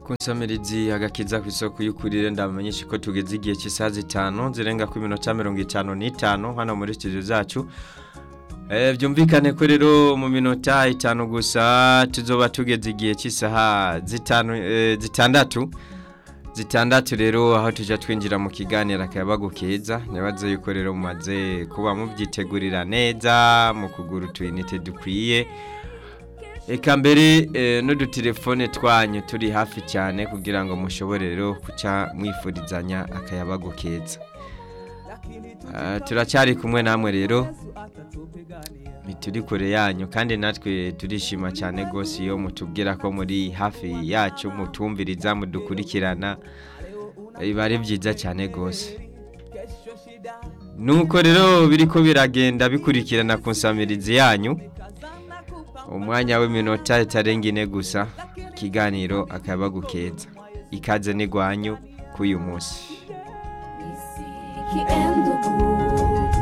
kunsamirizi agakiza ku isoko y'ukurire ndamenyesha ko tugeze igihe cy'isaha zitanu zirenga ku minota mirongo itanu n'itanu hano muri studio zacu Eh, byumvikane ko rero mu minota itanu gusa tuzoba tugeze igihe cy'isaha zitanu eh, zitandatu zitandatu rero aho tujya twinjira mu kiganiro akayabagu keza nibaze yuko rero mumaze kuba mubyitegurira neza mu kugura utuyinite dukwiye Eka mbere eh, n'udutelefone twanyu turi hafi cyane kugira ngo mushobore rero kuca mwifurizanya akayabagu keza Ah, turacyari kumwe namwe rero turi kure yanyu kandi natwe turishima cyane rwose iyo mutubwira ko muri hafi yacu mutumviriza mudukurikirana biba ari byiza cyane rwose nuko rero biri ko biragenda bikurikirana ku nsamirizi yanyu umwanya w'iminota itarenga ine gusa ikiganiro akaba gukeza ikaze n'igwanyu k'uyu munsi He